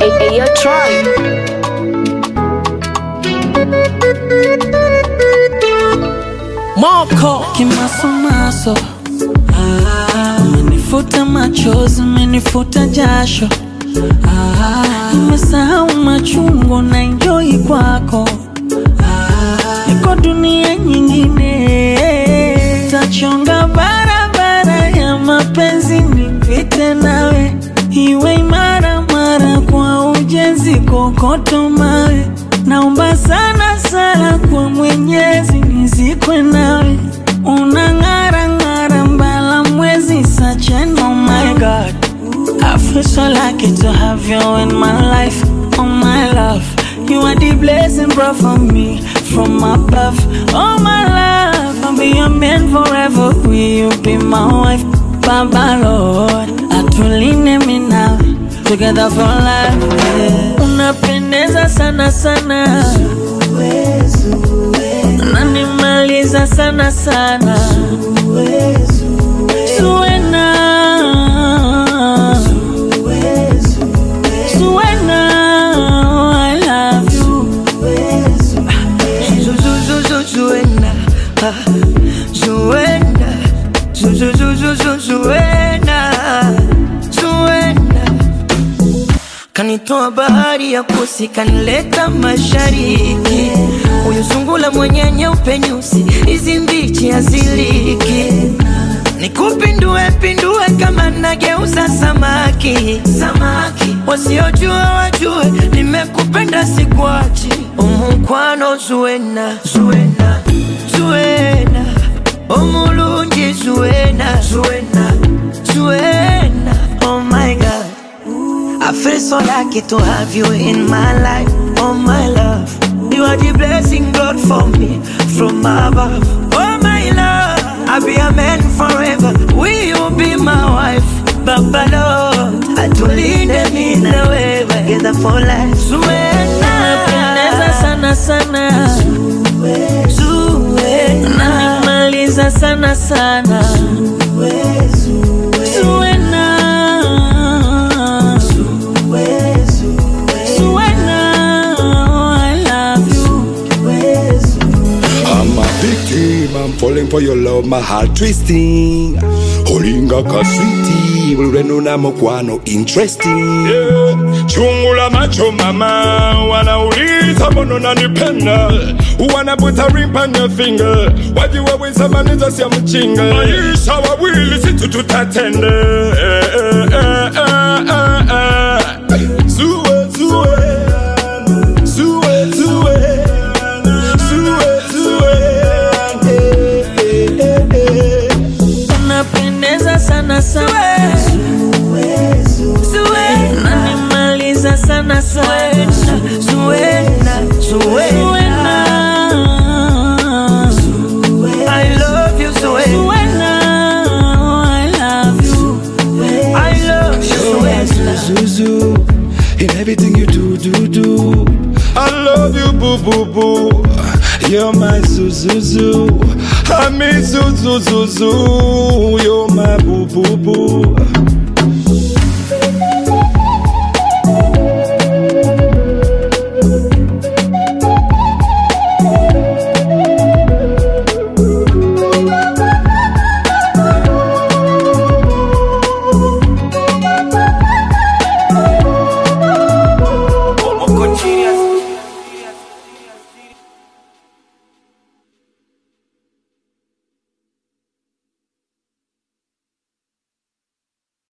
Hey, yo, Troy. Moko kimasomaso, ah, umenifuta machozi, umenifuta jasho, ah, nimesahau machungu na enjoy kwako, ah, niko dunia nyingine, tachonga barabara ya mapenzi nipite nawe, iwe imara mara kwa ujenzi kokoto mawe Naomba sana sana kwa Mwenyezi nizikwe nawe, unang'ara ng'ara mbala mwezi such an oh my God. I feel so lucky to have you in my life, oh my love. You are the blessing brought for me from above, oh my love. I'll be your man forever, will you be my wife, Baba Lord? Atuline mi nawe together for life. Yeah. Unapendeza sana sana, nanimaliza sana sana, Zuena, Zuena, I love you. Zuena, ah, Zuena, Zu- zu- zu- zu- zu- Zuena, Zuena. Kanitoa bahari ya kusi, kanileta mashariki. Huyu sungula mwenye nyeupe nyusi, hizi mbichi haziliki. Nikupindue pindue kama nageuza samaki, samaki. Wasiojua wajue, nimekupenda sikuachi. Omukwano Zuena, Zuena, Zuena. Omulungi Zuena, Zuena, Zuena. Oh my God. I feel so lucky to have you in my life, oh my love. You are the blessing God for me from above, oh my love. I'll be a man forever. Will you be my wife, Baba Lord? Atulinde mimi na wewe together for life. Unapendeza Zuena, sana sana, Zuena, nanimaliza sana sana, Zuena. Zuena, I love you. I'm a victim, I'm falling for your love, my heart twisting. Holinga kaswiti, ureno na mokwano interesting. Yeah. Chungu la macho mama, wanauliza mbona unanipenda, wanaputa ring on your finger, wajiwaweza maniza sia mchinga, maisha wawili situ tutatende. Eh, eh, eh, eh, eh, eh. Zue, zue, zue, zue, zue, zue, eh, eh, eh, eh. Unapendeza sana sana, nanimaliza sana sana, Zuena, Zuena. I love you, Zuena. Zuena, I love you. I love you, Zuena. Zuzu, in everything you do, do, do. I love you, boo boo boo. You're my Zuzuzu. I miss you, zoo, zoo, zoo. You're my boo, boo, boo.